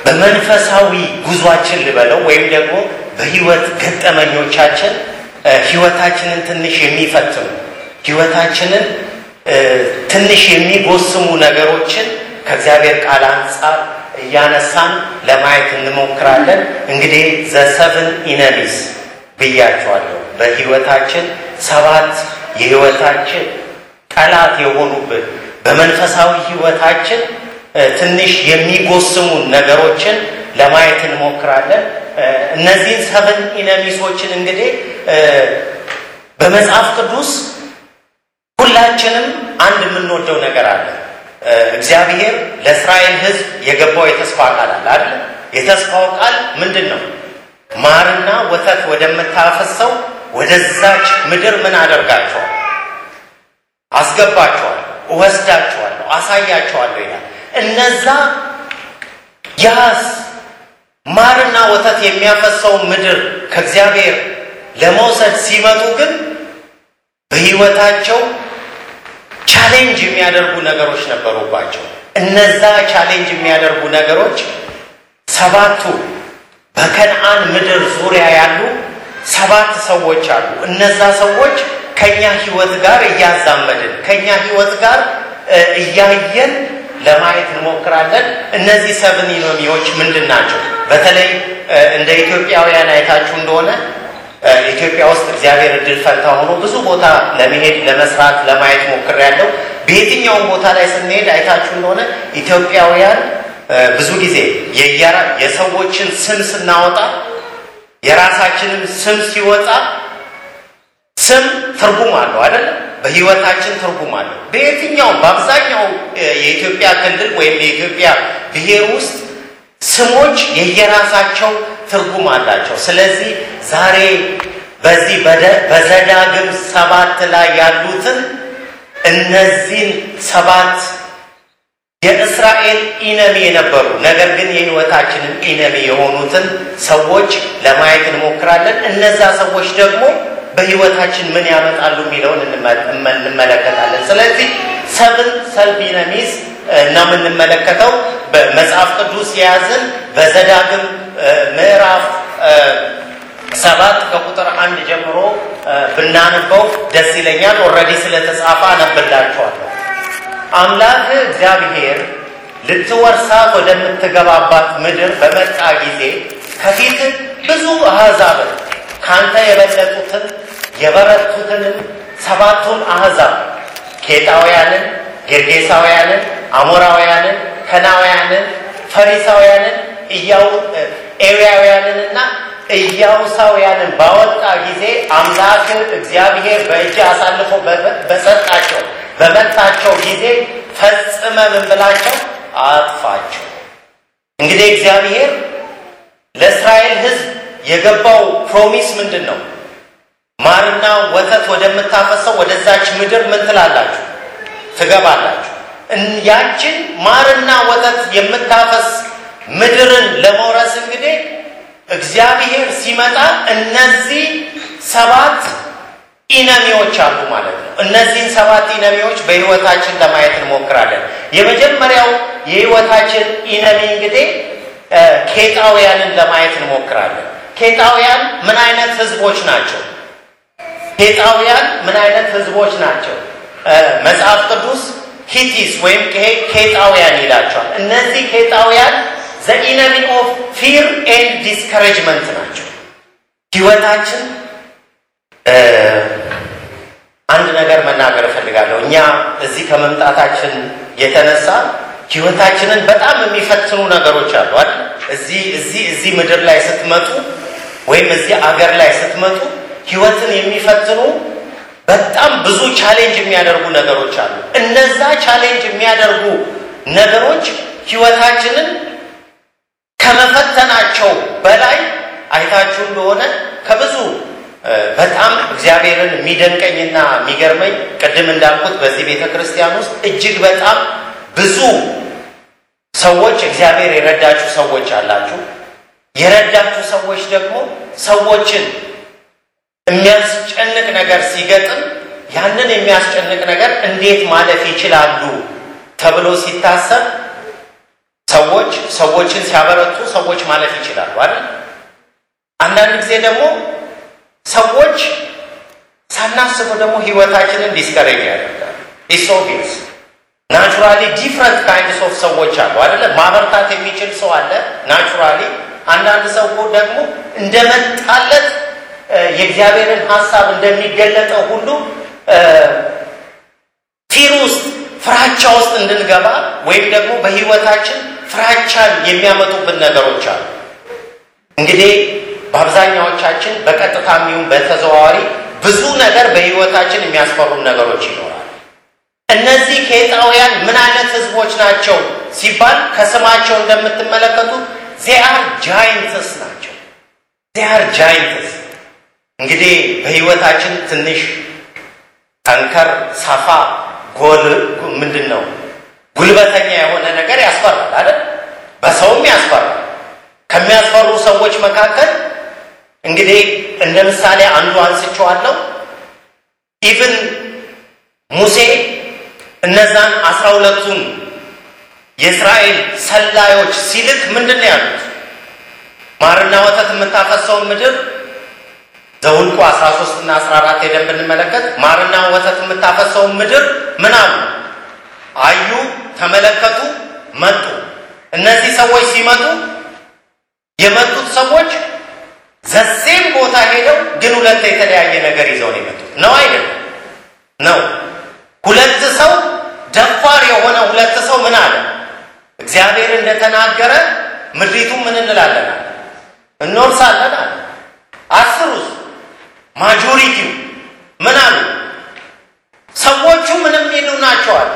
በመንፈሳዊ ጉዟችን ልበለው ወይም ደግሞ በህይወት ገጠመኞቻችን ህይወታችንን ትንሽ የሚፈትኑ ህይወታችንን ትንሽ የሚጎስሙ ነገሮችን ከእግዚአብሔር ቃል አንጻር እያነሳን ለማየት እንሞክራለን። እንግዲህ ዘሰብን ኢነሚስ ብያቸዋለሁ። በህይወታችን ሰባት የህይወታችን ጠላት የሆኑብን በመንፈሳዊ ህይወታችን ትንሽ የሚጎስሙን ነገሮችን ለማየት እንሞክራለን። እነዚህን ሰብን ኢነሚሶችን እንግዲህ በመጽሐፍ ቅዱስ ሁላችንም አንድ የምንወደው ነገር አለ። እግዚአብሔር ለእስራኤል ህዝብ የገባው የተስፋ ቃል አለ አይደል? የተስፋው ቃል ምንድን ነው? ማርና ወተት ወደምታፈሰው ወደዛች ምድር ምን አደርጋቸዋል? አስገባቸዋል፣ እወስዳቸዋለሁ፣ አሳያቸዋለሁ ይላል። እነዛ ያስ ማርና ወተት የሚያፈሰው ምድር ከእግዚአብሔር ለመውሰድ ሲመጡ ግን በህይወታቸው ቻሌንጅ የሚያደርጉ ነገሮች ነበሩባቸው። እነዛ ቻሌንጅ የሚያደርጉ ነገሮች ሰባቱ በከነአን ምድር ዙሪያ ያሉ ሰባት ሰዎች አሉ። እነዛ ሰዎች ከኛ ህይወት ጋር እያዛመድን ከኛ ህይወት ጋር እያየን ለማየት እንሞክራለን። እነዚህ ሰብን ኢኖሚዎች ምንድን ናቸው? በተለይ እንደ ኢትዮጵያውያን አይታችሁ እንደሆነ ኢትዮጵያ ውስጥ እግዚአብሔር እድል ፈንታ ሆኖ ብዙ ቦታ ለመሄድ ለመስራት ለማየት ሞክሬያለሁ። በየትኛውም ቦታ ላይ ስንሄድ አይታችሁ እንደሆነ ኢትዮጵያውያን ብዙ ጊዜ የሰዎችን ስም ስናወጣ የራሳችንን ስም ሲወጣ ስም ትርጉም አለው አይደለም? በህይወታችን ትርጉም አለው። በየትኛውም በአብዛኛው የኢትዮጵያ ክልል ወይም የኢትዮጵያ ብሔር ውስጥ ስሞች የየራሳቸው ትርጉም አላቸው። ስለዚህ ዛሬ በዚህ በዘዳግም ሰባት ላይ ያሉትን እነዚህን ሰባት የእስራኤል ኢነሚ የነበሩ ነገር ግን የህይወታችንን ኢነሚ የሆኑትን ሰዎች ለማየት እንሞክራለን። እነዛ ሰዎች ደግሞ በህይወታችን ምን ያመጣሉ የሚለውን እንመለከታለን። ስለዚህ ሰብን ሰልፍ ኢነሚስ እና የምንመለከተው በመጽሐፍ ቅዱስ የያዝን በዘዳግም ምዕራፍ ሰባት ከቁጥር አንድ ጀምሮ ብናነበው ደስ ይለኛል። ኦልሬዲ ስለተጻፈ አነብላችኋለሁ። አምላክ እግዚአብሔር ልትወርሳት ወደምትገባባት ምድር በመጣ ጊዜ ከፊት ብዙ አሕዛብን ካንተ የበለጡትን የበረቱትንም ሰባቱን አሕዛብ ኬጣውያንን፣ ጌርጌሳውያንን፣ አሞራውያንን፣ ከናውያንን፣ ፈሪሳውያንን፣ ኤውያውያንንና ኢያቡሳውያንን ባወጣ ጊዜ አምላክ እግዚአብሔር በእጅ አሳልፎ በሰጣቸው በመታቸው ጊዜ ፈጽመ ምን ብላቸው አጥፋቸው። እንግዲህ እግዚአብሔር ለእስራኤል ሕዝብ የገባው ፕሮሚስ ምንድን ነው? ማርና ወተት ወደምታፈሰው ወደዛች ምድር ምን ትላላችሁ? ትገባላችሁ። ያችን ማርና ወተት የምታፈስ ምድርን ለመውረስ እንግዲህ እግዚአብሔር ሲመጣ እነዚህ ሰባት ኢነሚዎች አሉ ማለት ነው። እነዚህን ሰባት ኢነሚዎች በህይወታችን ለማየት እንሞክራለን። የመጀመሪያው የህይወታችን ኢነሚ እንግዲህ ኬጣውያንን ለማየት እንሞክራለን። ኬጣውያን ምን አይነት ህዝቦች ናቸው? ኬጣውያን ምን አይነት ህዝቦች ናቸው? መጽሐፍ ቅዱስ ሂቲስ ወይም ኬጣውያን ይላቸዋል። እነዚህ ኬጣውያን ዘኢነሚ ኦፍ ፊር ኤንድ ዲስከሬጅመንት ናቸው። ህይወታችን አንድ ነገር መናገር እፈልጋለሁ። እኛ እዚህ ከመምጣታችን የተነሳ ህይወታችንን በጣም የሚፈትኑ ነገሮች አሉ አይደል? እዚህ እዚህ እዚህ ምድር ላይ ስትመጡ ወይም እዚህ አገር ላይ ስትመጡ ህይወትን የሚፈትኑ በጣም ብዙ ቻሌንጅ የሚያደርጉ ነገሮች አሉ። እነዛ ቻሌንጅ የሚያደርጉ ነገሮች ህይወታችንን ከመፈተናቸው በላይ አይታችሁ እንደሆነ ከብዙ በጣም እግዚአብሔርን የሚደንቀኝና የሚገርመኝ ቅድም እንዳልኩት በዚህ ቤተ ክርስቲያን ውስጥ እጅግ በጣም ብዙ ሰዎች እግዚአብሔር የረዳችሁ ሰዎች አላችሁ። የረዳችሁ ሰዎች ደግሞ ሰዎችን የሚያስጨንቅ ነገር ሲገጥም ያንን የሚያስጨንቅ ነገር እንዴት ማለፍ ይችላሉ ተብሎ ሲታሰብ ሰዎች ሰዎችን ሲያበረቱ ሰዎች ማለፍ ይችላሉ አይደል? አንዳንድ ጊዜ ደግሞ ሰዎች ሳናስበው ደግሞ ህይወታችንን ዲስከሬጅ ያደርጋል። ኢሶቢስ ናቹራሊ ዲፍረንት ካይንድስ ኦፍ ሰዎች አሉ አይደለ? ማበርታት የሚችል ሰው አለ ናቹራሊ። አንዳንድ ሰው ደግሞ እንደመጣለት የእግዚአብሔርን ሀሳብ እንደሚገለጠው ሁሉ ፊር ውስጥ ፍራቻ ውስጥ እንድንገባ ወይም ደግሞ በህይወታችን ፍራቻን የሚያመጡብን ነገሮች አሉ። እንግዲህ በአብዛኛዎቻችን በቀጥታ የሚሆን በተዘዋዋሪ ብዙ ነገር በህይወታችን የሚያስፈሩን ነገሮች ይኖራል። እነዚህ ኬጣውያን ምን አይነት ህዝቦች ናቸው ሲባል ከስማቸው እንደምትመለከቱት ዚአር ጃይንትስ ናቸው። ዚአር ጃይንትስ እንግዲህ በህይወታችን ትንሽ ጠንከር ሰፋ ጎል ምንድን ነው ጉልበተኛ የሆነ ነገር ያስፈራል አይደል? በሰውም ያስፈራል። ከሚያስፈሩ ሰዎች መካከል እንግዲህ እንደ ምሳሌ አንዱ አንስቼዋለሁ። ኢቭን ሙሴ እነዛን አስራ ሁለቱን የእስራኤል ሰላዮች ሲልክ ምንድን ነው ያሉት? ማርና ወተት የምታፈሰውን ምድር ዘውልቁ 13 እና 14 ሄደን ብንመለከት ማርና ወተት የምታፈሰውን ምድር ምን አሉ? አዩ፣ ተመለከቱ፣ መጡ። እነዚህ ሰዎች ሲመጡ የመጡት ሰዎች ዘሴም ቦታ ሄደው ግን ሁለት የተለያየ ነገር ይዘው ነው የመጡት። ነው አይደለም? ነው። ሁለት ሰው ደፋር የሆነ ሁለት ሰው ምን አለ? እግዚአብሔር እንደተናገረ ምድሪቱ ምን እንላለን? እንወርሳለን አለ። አስሩስ ማጆሪቲው ምን አሉ? ሰዎቹ ምንም ይሉ ናቸዋል።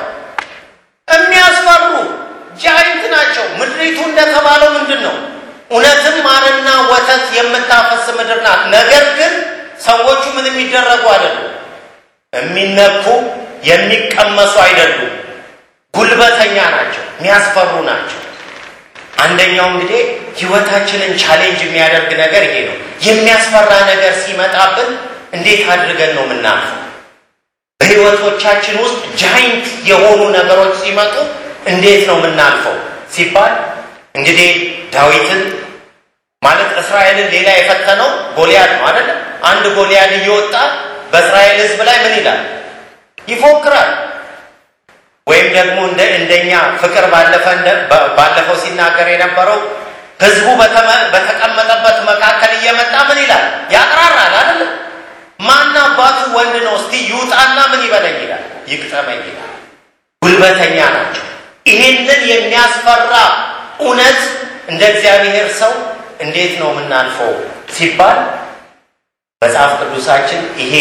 የሚያስፈሩ ጃይንት ናቸው። ምድሪቱ እንደተባለው ምንድን ነው? እውነትም ማርና ወተት የምታፈስ ምድር ናት። ነገር ግን ሰዎቹ ምን የሚደረጉ አይደሉም። የሚነኩ የሚቀመሱ አይደሉም። ጉልበተኛ ናቸው። የሚያስፈሩ ናቸው። አንደኛው እንግዲህ ህይወታችንን ቻሌንጅ የሚያደርግ ነገር ይሄ ነው። የሚያስፈራ ነገር ሲመጣብን እንዴት አድርገን ነው የምናልፈው? በህይወቶቻችን ውስጥ ጃይንት የሆኑ ነገሮች ሲመጡ እንዴት ነው የምናልፈው ሲባል እንግዲህ ዳዊትን ማለት እስራኤልን ሌላ የፈተነው ጎልያድ ነው አይደለ? አንድ ጎልያድ እየወጣ በእስራኤል ህዝብ ላይ ምን ይላል? ይፎክራል። ወይም ደግሞ እንደ እንደኛ ፍቅር ባለፈ ባለፈው ሲናገር የነበረው ህዝቡ በተቀመጠበት መካከል እየመጣ ምን ይላል? ያቅራራል አይደለ? ማን አባቱ ወንድ ነው እስቲ ይውጣና ምን ይበለኝ ይላል፣ ይግጠመኝ ይላል። ጉልበተኛ ናቸው። ይሄንን የሚያስፈራ እውነት እንደ እግዚአብሔር ሰው እንዴት ነው የምናልፈው ሲባል መጽሐፍ ቅዱሳችን ይሄ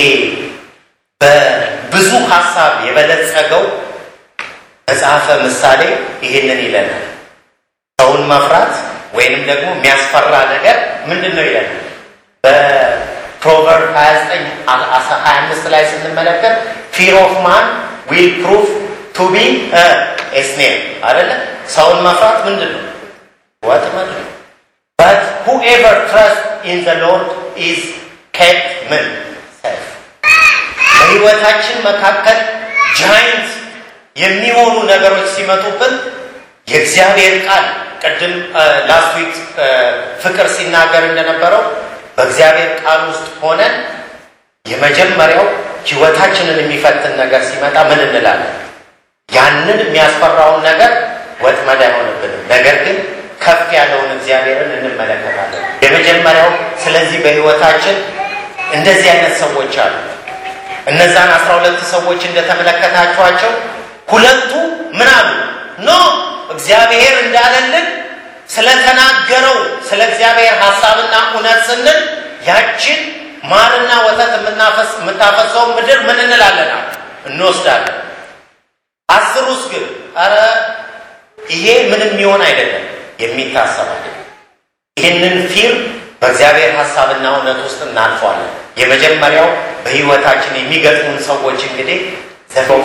በብዙ ሀሳብ የበለጸገው መጽሐፈ ምሳሌ ይሄንን ይለናል። ሰውን መፍራት ወይንም ደግሞ የሚያስፈራ ነገር ምንድን ነው ይለናል። በፕሮቨርብ 29 25 ላይ ስንመለከት ፊር ኦፍ ማን ዊል ፕሩቭ ቱ ቢ ኤስኔር አይደለ? ሰውን መፍራት ምንድን ነው? ወጥመድ ነው። በት ሁኤቨር ትረስት ኢን ዘ ሎርድ ኢዝ ኬፕት ምን ሰፍ በህይወታችን መካከል ጃይንት የሚሆኑ ነገሮች ሲመጡብን የእግዚአብሔር ቃል ቅድም ላስት ዊክ ፍቅር ሲናገር እንደነበረው በእግዚአብሔር ቃል ውስጥ ሆነን የመጀመሪያው ህይወታችንን የሚፈትን ነገር ሲመጣ ምን እንላለን? ያንን የሚያስፈራውን ነገር ወጥመድ አይሆንብንም። ነገር ግን ከፍ ያለውን እግዚአብሔርን እንመለከታለን። የመጀመሪያው ስለዚህ በህይወታችን እንደዚህ አይነት ሰዎች አሉ። እነዛን አስራ ሁለት ሰዎች እንደተመለከታችኋቸው ሁለቱ ምን አሉ? ኖ እግዚአብሔር እንዳለልን ስለተናገረው ስለ እግዚአብሔር ሀሳብና እውነት ስንል ያችን ማርና ወተት የምታፈሰውን ምድር ምን እንላለን? እንወስዳለን። አስሩስ ግን አረ ይሄ ምንም የሚሆን አይደለም የሚታሰባል። ይህንን ፊር በእግዚአብሔር ሀሳብና እውነት ውስጥ እናልፈዋለን። የመጀመሪያው በህይወታችን የሚገጥሙን ሰዎች እንግዲህ ዘፎፍ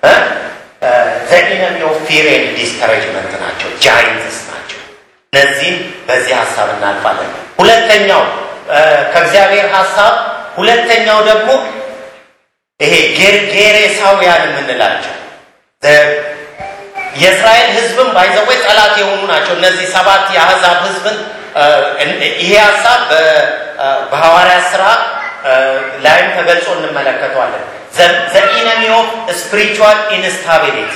ዘኢነሚ ኦፍ ፊር ኤንድ ዲስከሬጅመንት ናቸው፣ ጃይንትስ ናቸው። እነዚህም በዚህ ሀሳብ እናልፋለን። ሁለተኛው ከእግዚአብሔር ሀሳብ ሁለተኛው ደግሞ ይሄ ጌሬሳውያን የምንላቸው የእስራኤል ሕዝብም ባይዘወይ ጠላት የሆኑ ናቸው። እነዚህ ሰባት የአሕዛብ ሕዝብን ይሄ ሀሳብ በሐዋርያት ስራ ላይም ተገልጾ እንመለከተዋለን። ዘኢነሚ ኦፍ ስፒሪቹዋል ኢንስታቢሊቲ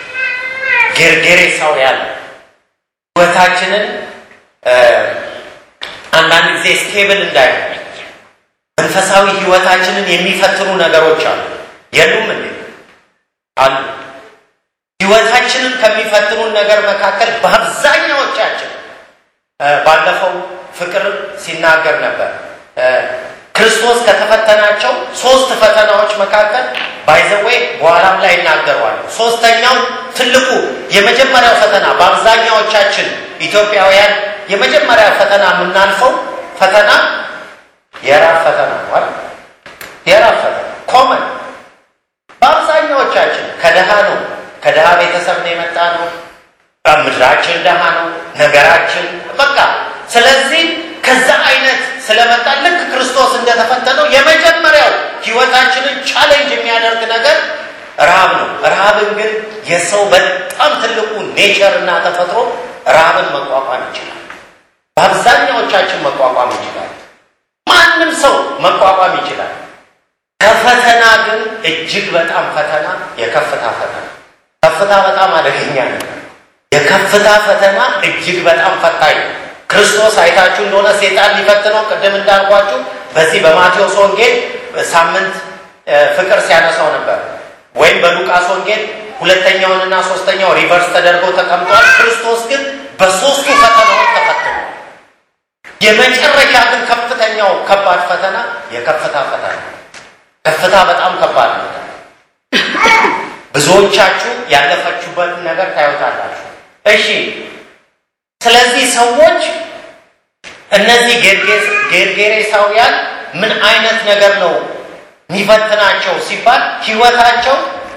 ጌርጌሬሳውያን ህይወታችንን አንዳንድ ጊዜ ስቴብል እንዳይሆን መንፈሳዊ ህይወታችንን የሚፈትኑ ነገሮች አሉ። የሉም እንዴ? አሉ። ህይወታችንን ከሚፈትኑን ነገር መካከል በአብዛኛዎቻችን ባለፈው ፍቅር ሲናገር ነበር። ክርስቶስ ከተፈተናቸው ሶስት ፈተናዎች መካከል ባይዘዌ በኋላም ላይ ይናገረዋል። ሶስተኛው ትልቁ የመጀመሪያው ፈተና በአብዛኛዎቻችን ኢትዮጵያውያን የመጀመሪያ ፈተና የምናልፈው ፈተና የራብ ፈተና ነው። የራብ ፈተና ኮመን በአብዛኛዎቻችን ከደሃ ነው። ከደሃ ቤተሰብ ነው የመጣ ነው። ምድራችን ደሃ ነው። ነገራችን በቃ ስለዚህ ከዛ አይነት ስለመጣ ልክ ክርስቶስ እንደተፈተነው የመጀመሪያው ህይወታችንን ቻሌንጅ የሚያደርግ ነገር ረሃብ ነው። ረሃብን ግን የሰው በጣም ትልቁ ኔቸር እና ተፈጥሮ ረሃብን መቋቋም ይችላል። በአብዛኛዎቻችን መቋቋም ይችላል። ማንም ሰው መቋቋም ይችላል። ከፈተና ግን እጅግ በጣም ፈተና የከፍታ ፈተና ከፍታ በጣም አደገኛ ነው። የከፍታ ፈተና እጅግ በጣም ፈታኝ ነው። ክርስቶስ አይታችሁ እንደሆነ ሴጣን ሊፈትነው ቅድም እንዳልኳችሁ በዚህ በማቴዎስ ወንጌል ሳምንት ፍቅር ሲያነሳው ነበር። ወይም በሉቃስ ወንጌል ሁለተኛውንና ሶስተኛው ሪቨርስ ተደርገው ተቀምጧል። ክርስቶስ ግን በሶስቱ ፈተናዎች ተፈትኗል። የመጨረሻ ግን ከፍተኛው ከባድ ፈተና የከፍታ ፈተና ከፍታ በጣም ከባድ ነው። ብዙዎቻችሁ ያለፈችሁበትን ነገር ታዩታላችሁ። እሺ ስለዚህ ሰዎች እነዚህ ጌርጌሬሳውያን ምን አይነት ነገር ነው የሚፈትናቸው ሲባል ህይወታቸው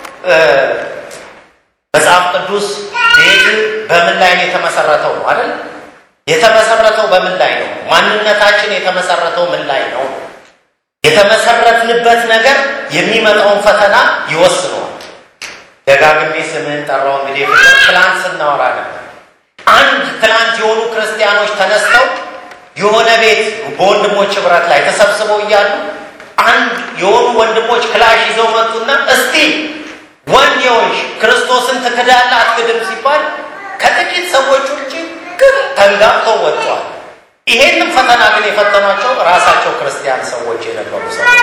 መጽሐፍ ቅዱስ ቤት በምን ላይ ነው የተመሰረተው ነው አይደል? የተመሰረተው በምን ላይ ነው? ማንነታችን የተመሰረተው ምን ላይ ነው? የተመሰረትንበት ነገር የሚመጣውን ፈተና ይወስነዋል። ደጋግሜ ስምህን ጠራው። እንግዲህ ፍቅር ትላንት ስናወራ ነበር። አንድ ትላንት የሆኑ ክርስቲያኖች ተነስተው የሆነ ቤት በወንድሞች ህብረት ላይ ተሰብስበው እያሉ አንድ የሆኑ ወንድሞች ክላሽ ይዘው መጡና እስቲ ወንድ የሆንሽ ክርስቶስን ትክዳለህ አትክድም ሲባል ከጥቂት ሰዎች ውጭ ግን ተንጋብተው ወጥቷል። ይሄንም ፈተና ግን የፈተኗቸው ራሳቸው ክርስቲያን ሰዎች የነበሩ ሰዎች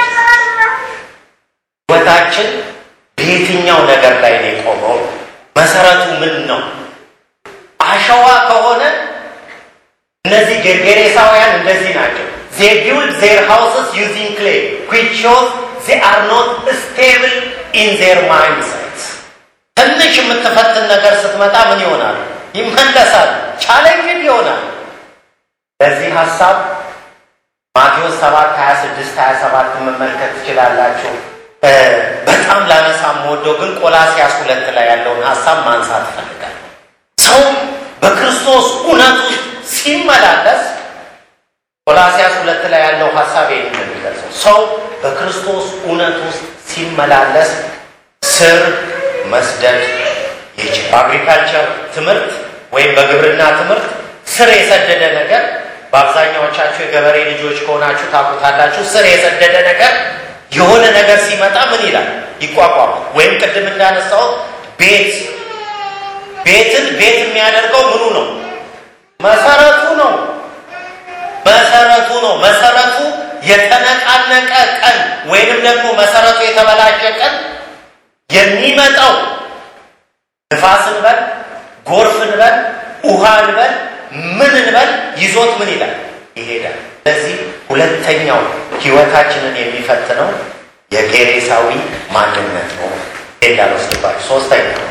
ህይወታችን በየትኛው ነገር ላይ ነው የቆመው? መሰረቱ ምን ነው? አሸዋ ከሆነ እነዚህ ጌርጌሬሳውያን እንደዚህ ናቸው። they build their houses using clay which shows they are not stable in their mindsets ትንሽ የምትፈትን ነገር ስትመጣ ምን ይሆናል? ይመለሳል። ቻሌንጅን ይሆናል። ለዚህ ሀሳብ ማቴዎስ 7 26 27 መመልከት ትችላላችሁ። በጣም ላነሳ የምወደው ግን ቆላሲያስ ሁለት ላይ ያለውን ሀሳብ ማንሳት እፈልጋለሁ። ሰው በክርስቶስ እውነት ውስጥ ሲመላለስ ቆላሲያስ ሁለት ላይ ያለው ሀሳብ ይህን የሚገልጸው ሰው በክርስቶስ እውነት ውስጥ ሲመላለስ ስር መስደድ ይችላል። በአግሪካልቸር ትምህርት ወይም በግብርና ትምህርት ስር የሰደደ ነገር በአብዛኛዎቻችሁ የገበሬ ልጆች ከሆናችሁ ታውቁታላችሁ። ስር የሰደደ ነገር የሆነ ነገር ሲመጣ ምን ይላል? ይቋቋማል። ወይም ቅድም እንዳነሳሁት ቤት ቤትን ቤት የሚያደርገው ምኑ ነው? መሰረቱ ነው። መሰረቱ ነው። መሰረቱ የተነቃነቀ ቀን ወይንም ደግሞ መሰረቱ የተበላሸ ቀን የሚመጣው ንፋስ እንበል፣ ጎርፍ እንበል፣ ውሃ እንበል፣ ምን እንበል ይዞት ምን ይላል? ይሄዳል። ስለዚህ ሁለተኛው ህይወታችንን የሚፈትነው የጌሬሳዊ ማንነት ነው እንዳልወስድባቸው። ሶስተኛው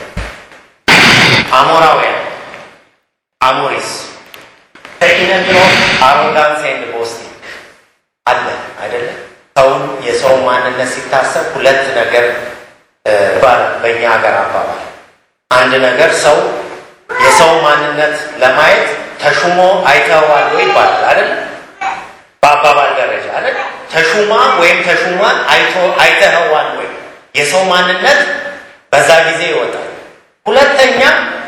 አሞራውያን አሞሪስ ተኪነትሮ አሮጋንስ ኤንድ ቦስቲንግ አለ አይደለም። ሰውን የሰው ማንነት ሲታሰብ ሁለት ነገር በእኛ ሀገር አባባል አንድ ነገር ሰው የሰው ማንነት ለማየት ተሹሞ አይተዋል ወይ ይባላል አይደል? በአባባል ደረጃ አይደል? ተሹማ ወይም ተሹሟን አይቶ አይተኸዋል ወይ? የሰው ማንነት በዛ ጊዜ ይወጣል። ሁለተኛ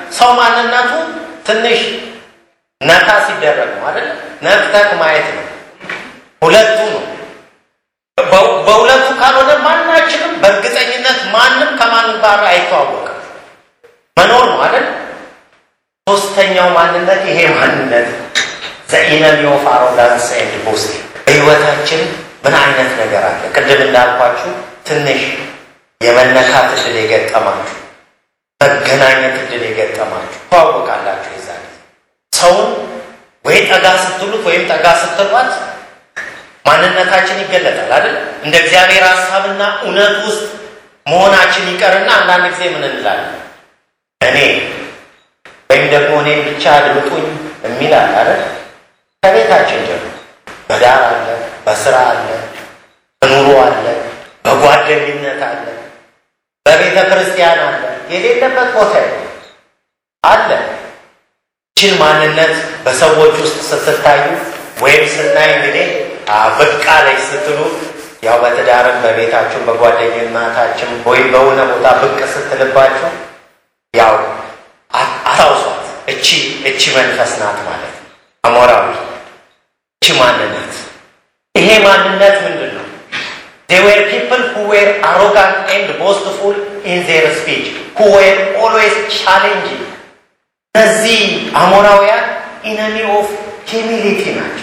ሰው ማንነቱ ትንሽ ነካ ሲደረግ ነው አይደል? ነክተክ ማየት ነው። ሁለቱ ነው። በሁለቱ ካልሆነ ማናችንም በእርግጠኝነት ማንም ከማንም ጋር አይተዋወቅም። መኖር ነው አይደል? ሶስተኛው ማንነት ይሄ ማንነት ዘኢነሚ ኦፍ አሮጋንስ ኤንድ ቦስቲንግ በህይወታችን ምን አይነት ነገር አለ? ቅድም እንዳልኳችሁ ትንሽ የመነካት እድል የገጠማችሁ መገናኘት እድል የገጠማችሁ ተዋወቃላችሁ። የዛ ሰውን ወይ ጠጋ ስትሉት ወይም ጠጋ ስትሏት ማንነታችን ይገለጣል አይደል? እንደ እግዚአብሔር ሀሳብና እውነት ውስጥ መሆናችን ይቀርና አንዳንድ ጊዜ ምን እንላለን? እኔ ወይም ደግሞ እኔ ብቻ አድምጡኝ የሚል አለ አይደል? ከቤታችን ጀምሮ በዳር አለ፣ በስራ አለ፣ በኑሮ አለ፣ በጓደኝነት አለ፣ በቤተ ክርስቲያን አለ፣ የሌለበት ቦታ አለ። ይችን ማንነት በሰዎች ውስጥ ስትታዩ ወይም ስናይ እንግዲህ ብቅ አለች ስትሉ ያው በትዳርም በቤታችን በጓደኝነታችን ወይም በሆነ ቦታ ብቅ ስትልባችሁ ያው አታውሷት። እቺ እቺ መንፈስ ናት ማለት ነው። አሞራዊ እቺ ማንነት ይሄ ማንነት ምንድን ነው? they were people who were arrogant and boastful in their speech who were always challenging እነዚህ አሞራውያን ኢነሚ ኦፍ ሂሚሊቲ ናቸው።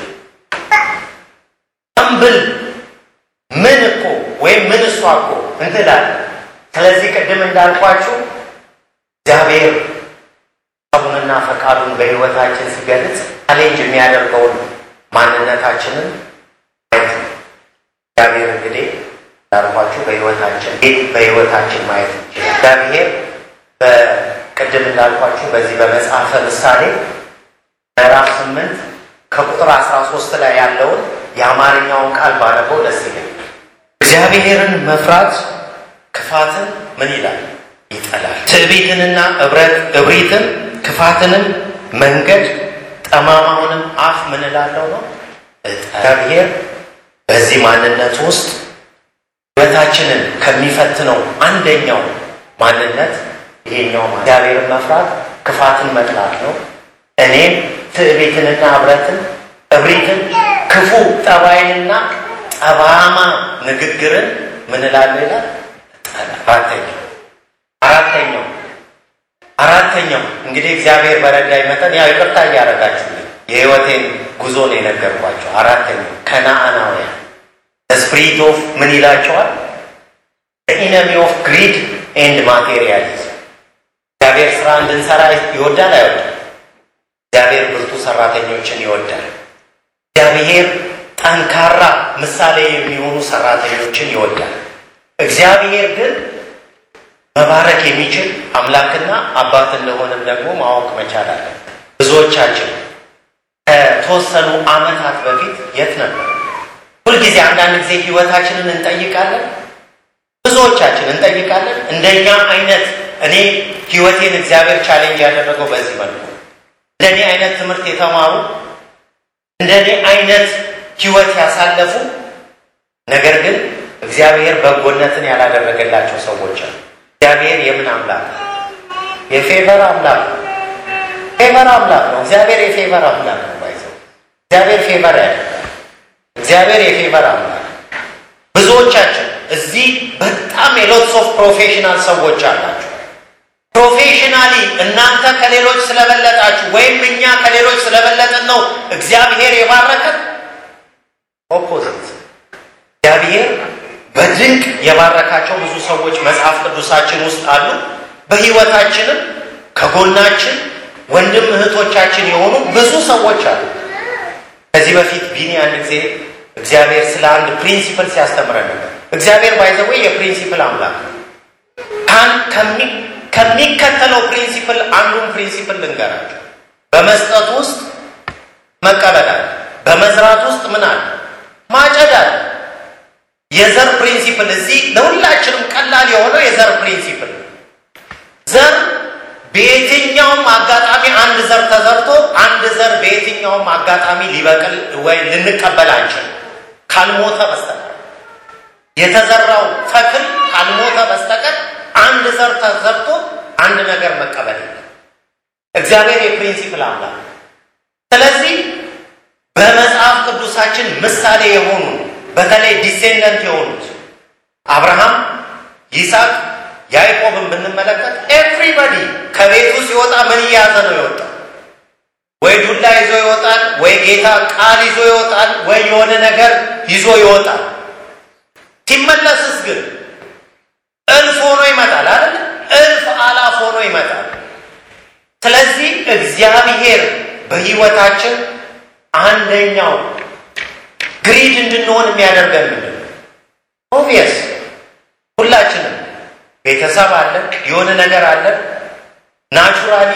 አምብል ምን እኮ ወይም ምን እሷ እኮ እንትላለን። ስለዚህ ቅድም እንዳልኳችሁ እግዚአብሔር ሀሳቡንና ፈቃዱን በሕይወታችን ሲገልጽ ቻሌንጅ የሚያደርገውን ማንነታችንን ማየት ነው። እግዚአብሔር እንግዲህ እንዳልኳችሁ በሕይወታችን በሕይወታችን ማየት ይችላል። እግዚአብሔር በቅድም እንዳልኳችሁ በዚህ በመጽሐፈ ምሳሌ ምዕራፍ ስምንት ከቁጥር አስራ ሶስት ላይ ያለውን የአማርኛውን ቃል ባነበው ደስ ይለኛል። እግዚአብሔርን መፍራት ክፋትን ምን ይላል? ይጠላል። ትዕቢትንና እብረት እብሪትን ክፋትንም መንገድ ጠማማውንም አፍ ምን እላለሁ ነው። እግዚአብሔር በዚህ ማንነት ውስጥ ሕይወታችንን ከሚፈትነው አንደኛው ማንነት ይሄኛው እግዚአብሔርን መፍራት ክፋትን መጥላት ነው። እኔም ትዕቢትንና እብረትን እብሪትን ክፉ ጠባይንና ጠባማ ንግግርን ምን እላለሁ ይላል። አራተኛው አራተኛው አራተኛው እንግዲህ እግዚአብሔር በረዳኝ መጠን ያው ይቅርታ እያደረጋችሁልኝ የህይወቴን ጉዞ ነው የነገርኳቸው። አራተኛው ከነአናውያን ስፕሪት ኦፍ ምን ይላቸዋል? ኢነሚ ኦፍ ግሪድ ኤንድ ማቴሪያሊዝም። እግዚአብሔር ስራ እንድንሰራ ይወዳል አይወዳል? እግዚአብሔር ብርቱ ሰራተኞችን ይወዳል። እግዚአብሔር ጠንካራ ምሳሌ የሚሆኑ ሰራተኞችን ይወዳል። እግዚአብሔር ግን መባረክ የሚችል አምላክና አባት እንደሆነም ደግሞ ማወቅ መቻል አለ። ብዙዎቻችን ከተወሰኑ ዓመታት በፊት የት ነበር? ሁልጊዜ አንዳንድ ጊዜ ህይወታችንን እንጠይቃለን። ብዙዎቻችን እንጠይቃለን። እንደኛ አይነት እኔ ህይወቴን እግዚአብሔር ቻሌንጅ ያደረገው በዚህ መልኩ እንደኔ አይነት ትምህርት የተማሩ እንደኔ አይነት ህይወት ያሳለፉ ነገር ግን እግዚአብሔር በጎነትን ያላደረገላቸው ሰዎች አሉ። እግዚአብሔር የምን አምላክ ነው? የፌቨር አምላክ ነው። ፌቨር አምላክ ነው። እግዚአብሔር የፌቨር አምላክ ነው። ባይዘው እግዚአብሔር ፌቨር ያደርጋል። እግዚአብሔር የፌቨር አምላክ ብዙዎቻችን እዚህ በጣም የሎትስ ኦፍ ፕሮፌሽናል ሰዎች አላችሁ። ፕሮፌሽናሊ እናንተ ከሌሎች ስለበለጣችሁ ወይም እኛ ከሌሎች ስለበለጥን ነው እግዚአብሔር የባረከን። ኦፖዚት እግዚአብሔር በድንቅ የባረካቸው ብዙ ሰዎች መጽሐፍ ቅዱሳችን ውስጥ አሉ። በህይወታችንም ከጎናችን ወንድም እህቶቻችን የሆኑ ብዙ ሰዎች አሉ። ከዚህ በፊት ቢኒ አንድ ጊዜ እግዚአብሔር ስለ አንድ ፕሪንሲፕል ሲያስተምረን ነበር። እግዚአብሔር ባይዘዌ የፕሪንሲፕል አምላክ ነው። ከሚከተለው ፕሪንሲፕል አንዱን ፕሪንሲፕል ልንገራቸው። በመስጠት ውስጥ መቀበል አለ። በመዝራት ውስጥ ምን አለ? ማጨድ አለ። የዘር ፕሪንሲፕል እዚህ ለሁላችንም ቀላል የሆነው የዘር ፕሪንሲፕል ዘር በየትኛውም አጋጣሚ አንድ ዘር ተዘርቶ አንድ ዘር በየትኛውም አጋጣሚ ሊበቅል ወይ ልንቀበል አንችልም ካልሞተ በስተቀር የተዘራው ተክል ካልሞተ በስተቀር አንድ ዘር ተዘርቶ አንድ ነገር መቀበል የለም። እግዚአብሔር የፕሪንሲፕል አምላክ። ስለዚህ በመጽሐፍ ቅዱሳችን ምሳሌ የሆኑ በተለይ ዲሴንደንት የሆኑት አብርሃም፣ ይስሐቅ፣ ያዕቆብን ብንመለከት ኤቭሪባዲ ከቤቱ ሲወጣ ምን እያዘ ነው የወጣው? ወይ ዱላ ይዞ ይወጣል፣ ወይ ጌታ ቃል ይዞ ይወጣል፣ ወይ የሆነ ነገር ይዞ ይወጣል። ሲመለስስ ግን እልፍ ሆኖ ይመጣል አይደል? እልፍ አላፍ ሆኖ ይመጣል። ስለዚህ እግዚአብሔር በሕይወታችን አንደኛው ግሪድ እንድንሆን የሚያደርገን ምንድን ነው? ኦብቪየስ ሁላችንም ቤተሰብ አለን፣ የሆነ ነገር አለን። ናቹራሊ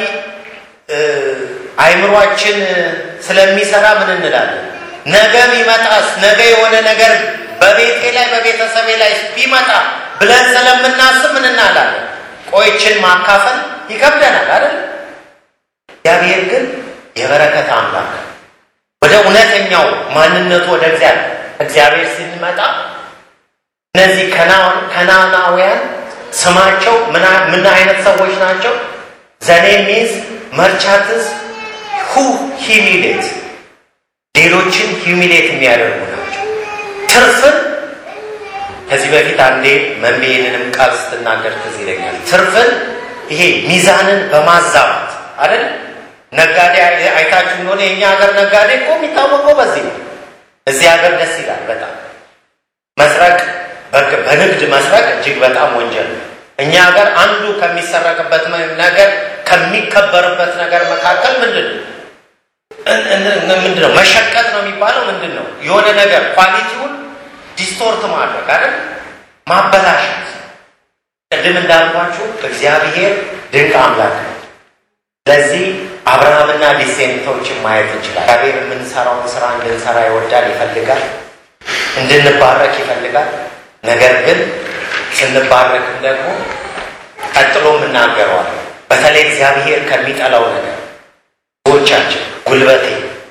አይምሯችን ስለሚሰራ ምን እንላለን? ነገ ቢመጣስ፣ ነገ የሆነ ነገር በቤቴ ላይ በቤተሰቤ ላይ ቢመጣ ብለን ስለምናስብ ምን እናላለን? ቆይችን ማካፈል ይከብደናል አይደል? እግዚአብሔር ግን የበረከት አምላክ ወደ እውነተኛው ማንነቱ ወደ እግዚአብሔር እግዚአብሔር ሲመጣ እነዚህ ከናናውያን ስማቸው ምን አይነት ሰዎች ናቸው? ዘኔ ሚዝ መርቻትስ ሁ ሂሚሌት ሌሎችን ሂሚሌት የሚያደርጉ ናቸው። ትርፍን ከዚህ በፊት አንዴ መሜንንም ቃል ስትናገር ትዝ ይለኛል። ትርፍን ይሄ ሚዛንን በማዛባት አይደል ነጋዴ አይታችሁ እንደሆነ የእኛ ሀገር ነጋዴ እኮ የሚታወቀው በዚህ ነው። እዚህ ሀገር ደስ ይላል በጣም መስረቅ፣ በንግድ መስረቅ እጅግ በጣም ወንጀል ነው። እኛ ሀገር አንዱ ከሚሰረቅበት ነገር ከሚከበርበት ነገር መካከል ምንድን ነው ምንድን ነው መሸቀጥ ነው የሚባለው። ምንድን ነው የሆነ ነገር ኳሊቲውን ዲስቶርት ማድረግ አይደል ማበላሸት። ቅድም እንዳልኳችሁ እግዚአብሔር ድንቅ አምላክ ነው። ስለዚህ አብርሃምና ዲሴንቶችን ማየት እንችላል። እግዚአብሔር የምንሰራውን ስራ እንድንሰራ ይወዳል፣ ይፈልጋል፣ እንድንባረክ ይፈልጋል። ነገር ግን ስንባረክም ደግሞ ቀጥሎ የምናገረዋል። በተለይ እግዚአብሔር ከሚጠላው ነገር ሰዎቻችን ጉልበቴ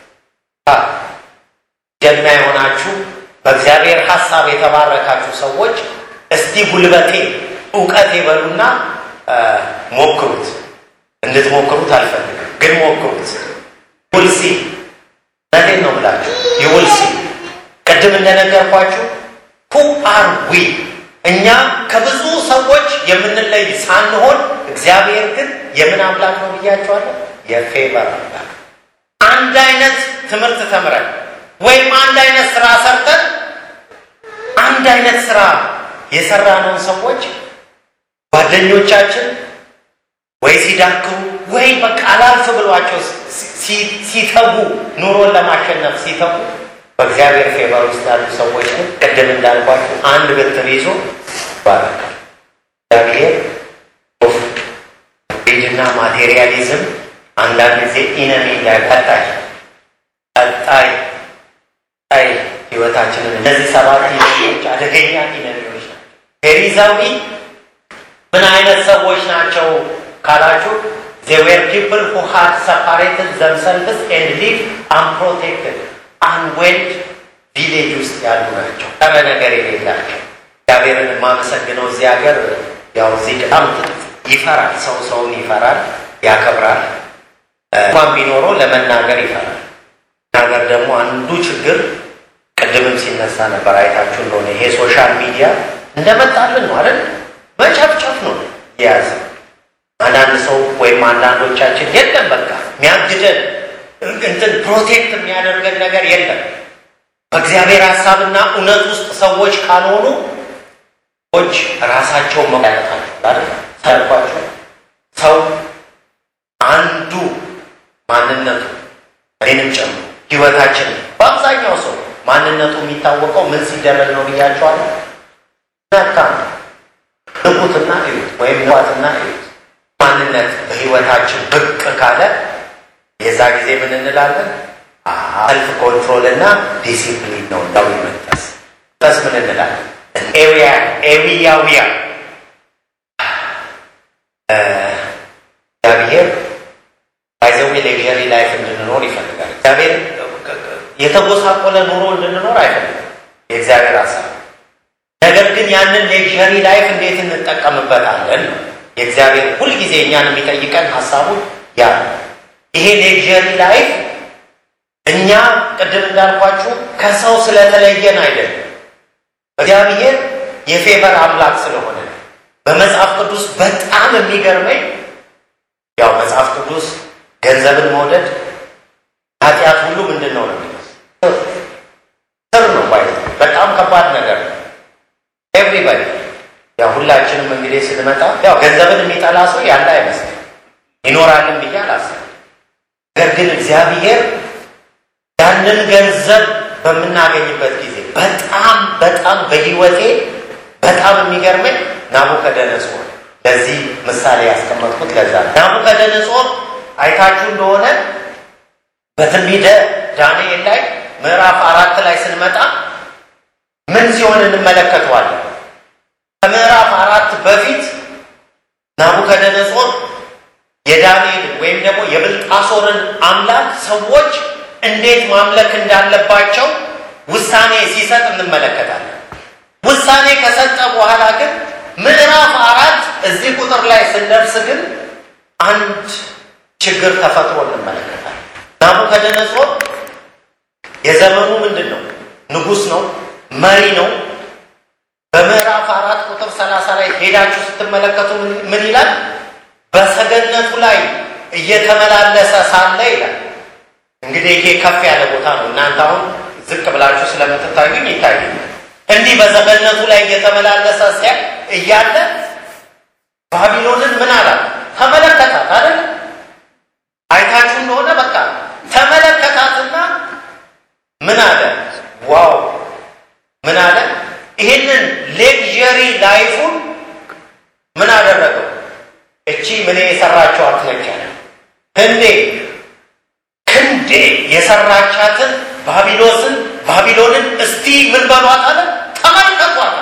ጀግና የሆናችሁ በእግዚአብሔር ሀሳብ የተባረካችሁ ሰዎች እስቲ ጉልበቴ እውቀት ይበሉና ሞክሩት። እንድትሞክሩት አልፈልግም፣ ግን ሞክሩት። ውልሲ እውነቴን ነው ብላችሁ ይውልሲ ቅድም እንደነገርኳችሁ ሁ አር ዊ እኛ ከብዙ ሰዎች የምንለይ ሳንሆን እግዚአብሔር ግን የምን አምላክ ነው ብያቸዋለሁ? የፌቨር አምላክ። አንድ አይነት ትምህርት ተምረን ወይም አንድ አይነት ስራ ሰርተን አንድ አይነት ስራ የሰራነውን ሰዎች ጓደኞቻችን ወይ ሲዳክሩ ወይ በቃ አላልፍ ብሏቸው ሲተጉ ኑሮን ለማሸነፍ ሲተጉ በእግዚአብሔር ፌቨር ውስጥ ያሉ ሰዎች ግን ቅድም እንዳልኳቸው አንድ ብትር ይዞ ይባረካል። እግዚአብሔር ና ማቴሪያሊዝም አንዳንድ ጊዜ ኢነሚ እንዳይቀጣይ ቀጣይ ቀጣይ ህይወታችንን እነዚህ ሰባት ኢነሚዎች አደገኛ ኢነሚዎች ናቸው። ፌሪዛዊ ምን አይነት ሰዎች ናቸው ካላችሁ they were people who had separated themselves and lived unprotected አንዌድ ቪሌጅ ውስጥ ያሉ ናቸው። ጠረ ነገር የሌላቸው እግዚአብሔርን የማመሰግነው እዚህ ሀገር ያው እዚህ በጣም ይፈራል። ሰው ሰውን ይፈራል፣ ያከብራል። እንኳን ቢኖረው ለመናገር ይፈራል። ነገር ደግሞ አንዱ ችግር ቅድምም ሲነሳ ነበር አይታችሁ እንደሆነ ይሄ ሶሻል ሚዲያ እንደመጣልን ነው አይደል? መጨፍጨፍ ነው የያዘ አንዳንድ ሰው ወይም አንዳንዶቻችን የለም በቃ የሚያግደን እንትን ፕሮቴክት የሚያደርገን ነገር የለም። በእግዚአብሔር ሀሳብና እውነት ውስጥ ሰዎች ካልሆኑ ሰዎች ራሳቸው መያታቸው ታልኳቸው ሰው አንዱ ማንነቱ እኔንም ጨምሮ ህይወታችን በአብዛኛው ሰው ማንነቱ የሚታወቀው ምን ሲደረግ ነው ብያቸዋለሁ። ነካ ንቁትና እዩት ወይም ንዋትና እዩት ማንነት በህይወታችን ብቅ ካለ የዛ ጊዜ ምን እንላለን? ሰልፍ ኮንትሮል እና ዲሲፕሊን ነው። እንዳው መንፈስ መንፈስ ምን እንላለን? ኤሪያ ኤሪያዊያ እግዚአብሔር ባይዘዌ ሌክዠሪ ላይፍ እንድንኖር ይፈልጋል። እግዚአብሔር የተጎሳቆለ ኑሮ እንድንኖር አይፈልግም። የእግዚአብሔር ሀሳብ ነገር ግን ያንን ሌክዠሪ ላይፍ እንዴት እንጠቀምበታለን ነው የእግዚአብሔር ሁልጊዜ እኛን የሚጠይቀን ሀሳቡን ያ ይሄ ሌክዠሪ ላይፍ እኛ ቅድም እንዳልኳችሁ ከሰው ስለተለየን አይደለም። እግዚአብሔር የፌቨር አምላክ ስለሆነ በመጽሐፍ ቅዱስ በጣም የሚገርመኝ ያው መጽሐፍ ቅዱስ ገንዘብን መውደድ ኃጢአት ሁሉ ምንድን ነው ነው ስር ነው ባይ በጣም ከባድ ነገር ነው። ኤቭሪባዲ ያው ሁላችንም እንግዲህ ስንመጣ ያው ገንዘብን የሚጠላ ሰው ያለ አይመስልም ይኖራልን ብዬ አላስብም። ነገር ግን እግዚአብሔር ያንን ገንዘብ በምናገኝበት ጊዜ በጣም በጣም በህይወቴ በጣም የሚገርመኝ ናቡከደነጾር ለዚህ ምሳሌ ያስቀመጥኩት ለዛ ነው። ናቡከደነጾር አይታችሁ እንደሆነ በትንቢተ ዳንኤል ላይ ምዕራፍ አራት ላይ ስንመጣ ምን ሲሆን እንመለከተዋለን? ከምዕራፍ አራት በፊት ናቡከደነጾር የዳንኤልን ወይም ደግሞ የብልጣሶርን አምላክ ሰዎች እንዴት ማምለክ እንዳለባቸው ውሳኔ ሲሰጥ እንመለከታለን። ውሳኔ ከሰጠ በኋላ ግን ምዕራፍ አራት እዚህ ቁጥር ላይ ስንደርስ ግን አንድ ችግር ተፈጥሮ እንመለከታለን። ናቡከደነጾር የዘመኑ ምንድን ነው? ንጉሥ ነው፣ መሪ ነው። በምዕራፍ አራት ቁጥር ሰላሳ ላይ ሄዳችሁ ስትመለከቱ ምን ይላል? በሰገነቱ ላይ እየተመላለሰ ሳለ ይላል። እንግዲህ ይሄ ከፍ ያለ ቦታ ነው። እናንተ አሁን ዝቅ ብላችሁ ስለምትታዩኝ ይታዩኛል። እንዲህ በሰገነቱ ላይ እየተመላለሰ ሲያ እያለ ባቢሎንን ምን አላት? ተመለከታት አይደል? አይታችሁ እንደሆነ በቃ ተመለከታትና ምን አለ? ዋው ምን አለ? ይህንን ሌክዠሪ ላይፉን ምን አደረገው? እቺ ምን የሰራችኋት ነች አለ። ህንዴ ክንዴ የሰራቻትን ባቢሎስን ባቢሎንን እስቲ ምን በሏት አለ? ተመልከቷት፣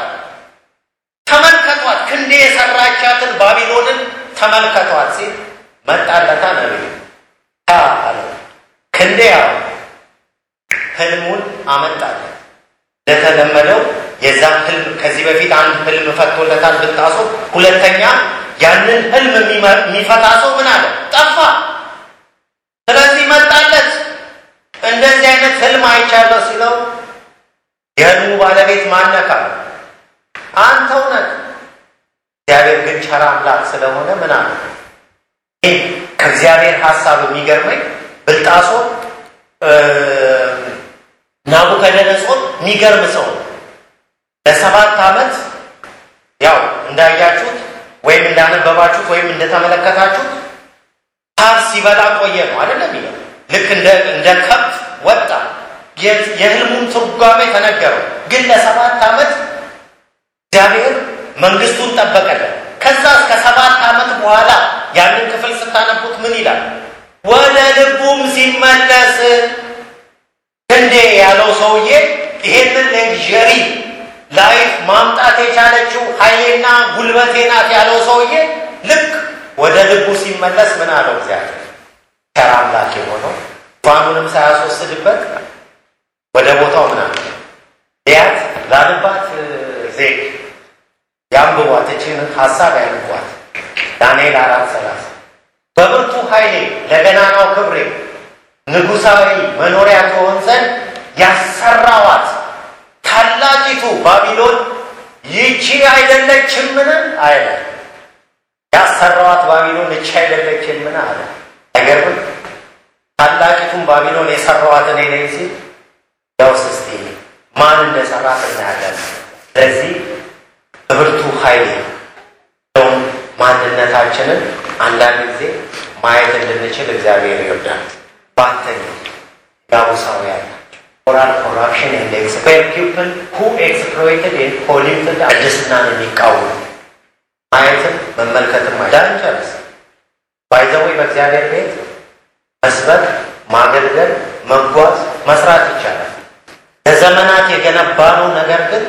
ተመልከቷት፣ ክንዴ የሰራቻትን ባቢሎንን ተመልከቷት ሲል መጣለታ ነቢይ አለ። ክንዴ ያው ህልሙን አመጣለት። እንደተለመደው የዛ ህልም ከዚህ በፊት አንድ ህልም ፈቶለታል ብልጣሶ። ሁለተኛ ያንን ህልም የሚፈታ ሰው ምን አለ? ጠፋ። ስለዚህ መጣለት። እንደዚህ አይነት ህልም አይቻለሁ ሲለው የህልሙ ባለቤት ማነካ አንተው ነህ። እግዚአብሔር ግን ቸር አምላክ ስለሆነ ምን አለ? ከእግዚአብሔር ሀሳብ የሚገርመኝ ብልጣሶ ናቡከደነጾር የሚገርም ሰው ለሰባት ዓመት ያው እንዳያችሁት ወይም እንዳነበባችሁት ወይም እንደተመለከታችሁት ሳር ሲበላ ቆየ ነው አይደለም ይለው ልክ እንደ ከብት ወጣ የህልሙን ትርጓሜ ተነገረው ግን ለሰባት ዓመት እግዚአብሔር መንግስቱን ጠበቀለት ከዛ እስከ ሰባት ዓመት በኋላ ያንን ክፍል ስታነቡት ምን ይላል ወደ ልቡም ሲመለስ ክንዴ ያለው ሰውዬ ይሄንን ሌክዠሪ ላይፍ ማምጣት የቻለችው ኃይሌና ጉልበቴ ናት ያለው ሰውዬ ልክ ወደ ልቡ ሲመለስ ምን አለው እግዚአብሔር ቸር አምላክ የሆነው ዙፋኑንም ሳያስወስድበት ወደ ቦታው ምን አለ ያት ላንባት ዜግ ያንብቧት እችን ሀሳብ ያንቧት ዳንኤል አራት ሰላሳ በብርቱ ኃይሌ ለገናናው ክብሬ ንጉሳዊ መኖሪያ ትሆን ዘንድ ያሰራዋት ታላቂቱ ባቢሎን ይቺ አይደለችምን? አለ። ያሰራዋት ባቢሎን ይቺ አይደለችምን? አለ። አይገርምም? ታላቂቱን ባቢሎን የሰራዋት እኔ ነኝ ሲል ያውስ እስቲ ማን እንደሰራት እናያለን። ስለዚህ በብርቱ ኃይሌ ውን ማንነታችንን አንዳንድ ጊዜ ማየት እንድንችል እግዚአብሔር ይወዳል። ባተኛ ያቡሳውያን ሞራል ኮራፕሽን ኤንድ ኤክስፔር ፒፕል ሁ ኤክስፕሎይትድ ኤንድ ፖሊትድ ቅድስናን የሚቃወሙ ማየትም መመልከትም አይዳን ጨርስ ባይዘወይ በእግዚአብሔር ቤት መስበክ፣ ማገልገል፣ መጓዝ፣ መስራት ይቻላል። ለዘመናት የገነባነው ነገር ግን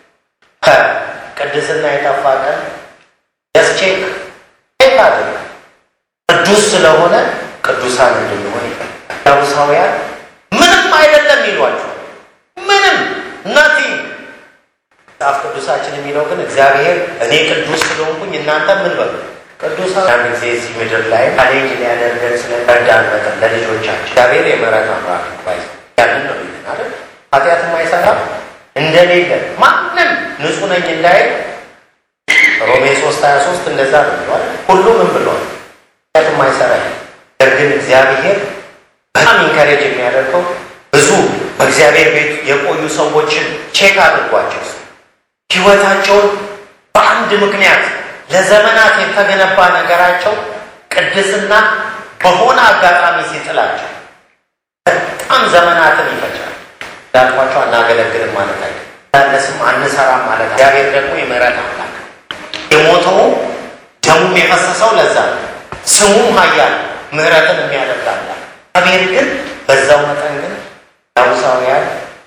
ከቅድስና የጠፋ ቀን ደስቼክ ቼክ አድርግ ቅዱስ ስለሆነ ቅዱሳን እንድንሆን ይፈልጋል። ያቡሳውያን ምንም አይደለም ይሏቸው ምንም ናቲንግ። መጽሐፍ ቅዱሳችን የሚለው ግን እግዚአብሔር እኔ ቅዱስ ስለሆንኩኝ እናንተ ምን በሉ ቅዱሳን አንድ ጊዜ እዚህ ምድር ላይ ቻሌንጅ ሊያደርገን ስለረዳን መጠን ለልጆቻችን እግዚአብሔር የምህረት አምላክ ባይ ያንን ነው ይልን አይደል? ኃጢአት የማይሰራ እንደሌለ ማንም ንጹሕ ነኝ እንዳይል ሮሜ ሶስት ሀያ ሶስት እንደዛ ነው ብሏል። ሁሉ ምን ብሏል? ኃጢአት የማይሰራ ነገር ግን እግዚአብሔር በጣም ኢንካሬጅ የሚያደርገው ብዙ በእግዚአብሔር ቤት የቆዩ ሰዎችን ቼክ አድርጓቸው ህይወታቸውን በአንድ ምክንያት ለዘመናት የተገነባ ነገራቸው ቅድስና በሆነ አጋጣሚ ሲጥላቸው በጣም ዘመናትን ይፈጃል። እንዳልኳቸው አናገለግልም ማለት አይ ለስም አንሰራም ማለት እግዚአብሔር ደግሞ የምህረት አምላክ የሞተው ደሙም የፈሰሰው ለዛ ነው። ስሙም ኃያል ምህረትን የሚያደርጋላ እግዚአብሔር ግን በዛው መጠን ግን ዳውሳውያን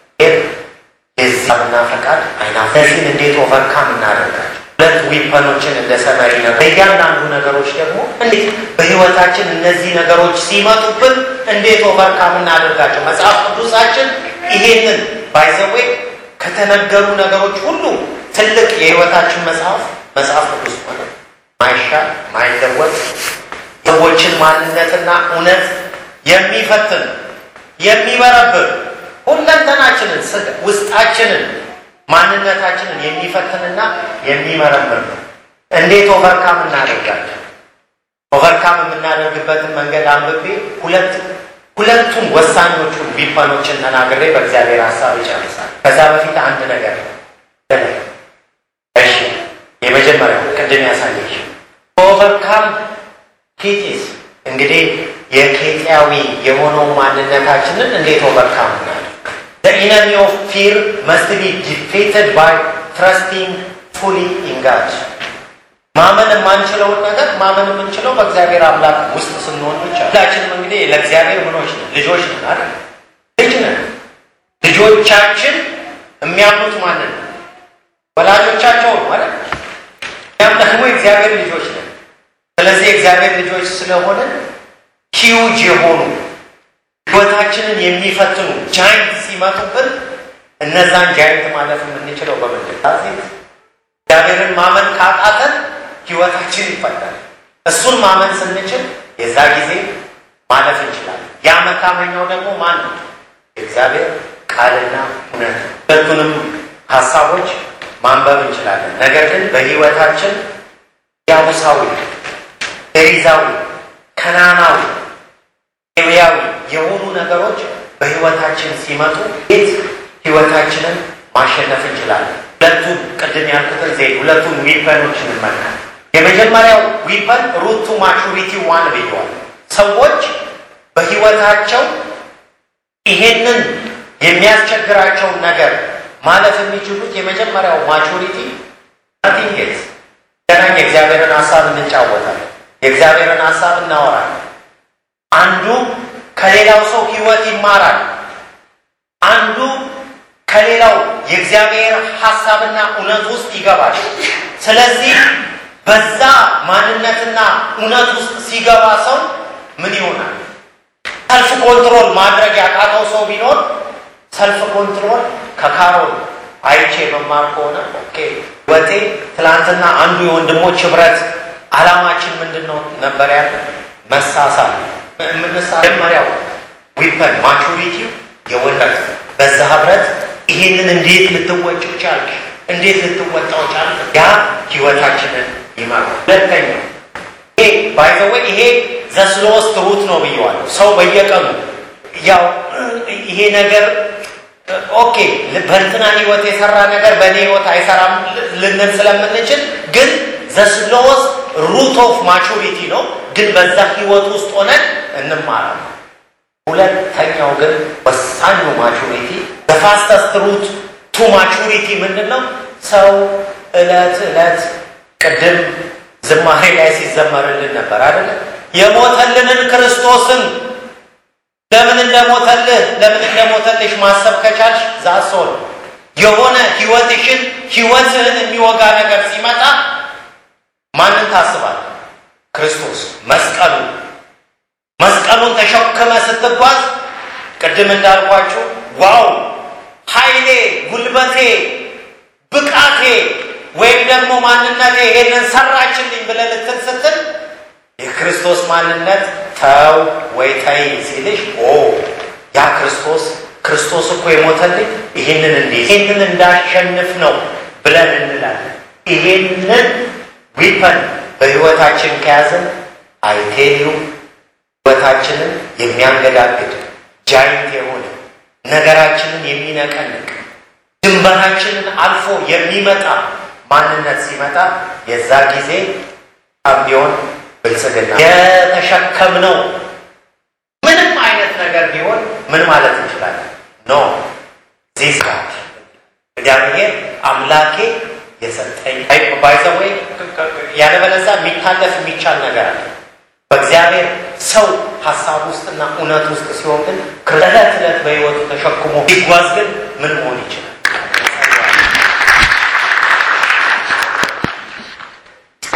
የዚያምና ፈቃድ አይና እነዚህን እንዴት ኦቨርካም እናደርጋቸው ሁለት ዊፐኖችን እንደ ሰመሪ ነው። በእያንዳንዱ ነገሮች ደግሞ እንዴት በህይወታችን እነዚህ ነገሮች ሲመጡብን እንዴት ኦቨርካም እናደርጋቸው። መጽሐፍ ቅዱሳችን ይሄንን ባይዘዌ ከተነገሩ ነገሮች ሁሉ ትልቅ የህይወታችን መጽሐፍ መጽሐፍ ቅዱስ ሆነ ማይሻል ማይለወጥ ሰዎችን ማንነትና እውነት የሚፈትን የሚበረብር ሁለንተናችንን ውስጣችንን ማንነታችንን የሚፈትንና የሚመረምር ነው። እንዴት ኦቨርካም እናደርጋለን? ኦቨርካም የምናደርግበትን መንገድ አንብቤ ሁለት ሁለቱም ወሳኞቹን ዊፐኖችን ተናግሬ በእግዚአብሔር ሀሳብ ይጨርሳል። ከዛ በፊት አንድ ነገር እሺ፣ የመጀመሪያው ቅድም ያሳየች ኦቨርካም ኬቲስ እንግዲህ የኬጢያዊ የሆነው ማንነታችንን እንዴት ኦቨርካም እናደርግ? The enemy of fear must be defeated by trusting fully in God. ማመን የማንችለውን ነገር ማመን የምንችለው በእግዚአብሔር አምላክ ውስጥ ስንሆን ብቻ። ሁላችንም እንግዲህ ለእግዚአብሔር ምኖች ነን፣ ልጆች ነን አይደል? ልጅ ነን። ልጆቻችን የሚያምኑት ማንን ነው? ወላጆቻቸው ነው አይደል? እኛም ደግሞ የእግዚአብሔር ልጆች ነን። ስለዚህ የእግዚአብሔር ልጆች ስለሆነ ሂውጅ የሆኑ ህይወታችንን የሚፈትኑ ጃይንት ሲመጡብን እነዛን ጃይንት ማለፍ የምንችለው በምንድን እግዚአብሔርን ማመን ካቃተን ህይወታችን ይፈታል። እሱን ማመን ስንችል የዛ ጊዜ ማለፍ እንችላለን። ያ መታመኛው ደግሞ ማን ነው? የእግዚአብሔር ቃልና እውነት። ሁለቱንም ሀሳቦች ማንበብ እንችላለን። ነገር ግን በህይወታችን ያቡሳዊ፣ ፌሪዛዊ፣ ከናናዊ፣ ሌዊያዊ የሆኑ ነገሮች በህይወታችን ሲመጡ ቤት ህይወታችንን ማሸነፍ እንችላለን። ሁለቱን ቅድም ያልኩትን ዜ ሁለቱን ዊፐኖች እንመልከት። የመጀመሪያው ዊፐን ሩቱ ማቹሪቲ ዋን ብየዋል። ሰዎች በህይወታቸው ይሄንን የሚያስቸግራቸውን ነገር ማለፍ የሚችሉት የመጀመሪያው ማቹሪቲ ናቲንግ ኤልስ ገናኝ የእግዚአብሔርን ሀሳብ እንጫወታለን። የእግዚአብሔርን ሀሳብ እናወራለን። አንዱ ከሌላው ሰው ህይወት ይማራል። አንዱ ከሌላው የእግዚአብሔር ሀሳብና እውነት ውስጥ ይገባል። ስለዚህ በዛ ማንነትና እውነት ውስጥ ሲገባ ሰው ምን ይሆናል? ሰልፍ ኮንትሮል ማድረግ ያቃተው ሰው ቢኖር ሰልፍ ኮንትሮል ከካሮል አይቼ መማር ከሆነ ኦኬ ወቴ ትላንትና አንዱ የወንድሞች ህብረት አላማችን ምንድን ነው ነበር ያለ መሳሳል የምንመሪያው ዊፐን ማቹሪቲው የወረት በዛ ህብረት ይሄንን እንዴት ልትወጭ ቻልክ? እንዴት ልትወጣው ቻልክ? ያ ህይወታችንን ይመራል። ሁለተኛው ይሄ ባይዘወ ይሄ ዘስሎስት ሩት ነው ብየዋለሁ። ሰው በየቀኑ ያው ይሄ ነገር ኦኬ በእንትና ህይወት የሰራ ነገር በእኔ ህይወት አይሰራም ልንል ስለምንችል ግን ዘስሎስ ሩት ኦፍ ማቹሪቲ ነው። ግን በዛ ህይወት ውስጥ ሆነን እንማራለን። ሁለተኛው ግን ወሳኙ ማቹሪቲ በፋስተስት ሩት ቱ ማቹሪቲ ምንድን ነው? ሰው እለት እለት ቅድም ዝማሬ ላይ ሲዘመርልን ነበር አይደለ? የሞተልንን ክርስቶስን ለምን እንደሞተልህ ለምን እንደሞተልሽ ማሰብ ከቻልሽ ዛሶ ነው። የሆነ ህይወትሽን ህይወትህን የሚወጋ ነገር ሲመጣ ማንን ታስባል? ክርስቶስ መስቀሉ መስቀሉን ተሸክመ ስትጓዝ ቅድም እንዳልኳችሁ ዋው ኃይሌ፣ ጉልበቴ፣ ብቃቴ ወይም ደግሞ ማንነቴ ይሄንን ሰራችልኝ ብለህ ልትል ስትል የክርስቶስ ማንነት ተው ወይ ተይ ሲልሽ ኦ ያ ክርስቶስ ክርስቶስ እኮ የሞተልኝ ይሄንን እንዲ ይሄንን እንዳሸንፍ ነው ብለን እንላለን። ይሄንን ዊፐን በህይወታችን ከያዘን አይቴሉ ህይወታችንን የሚያንገዳግድ ጃይንት የሆነ ነገራችንን የሚነቀንቅ ድንበራችንን አልፎ የሚመጣ ማንነት ሲመጣ የዛ ጊዜ ቢሆን ብልጽግና የተሸከምነው ምንም አይነት ነገር ቢሆን ምን ማለት እንችላለን? ኖ ዚስ ጋድ እግዚአብሔር አምላኬ የሰጠኝ ባይዘወይ ያለበለዛ የሚታለፍ የሚቻል ነገር አለ። በእግዚአብሔር ሰው ሀሳብ ውስጥና እውነት ውስጥ ሲሆን ግን ዕለት ዕለት በህይወቱ ተሸክሞ ቢጓዝ ግን ምን መሆን ይችላል?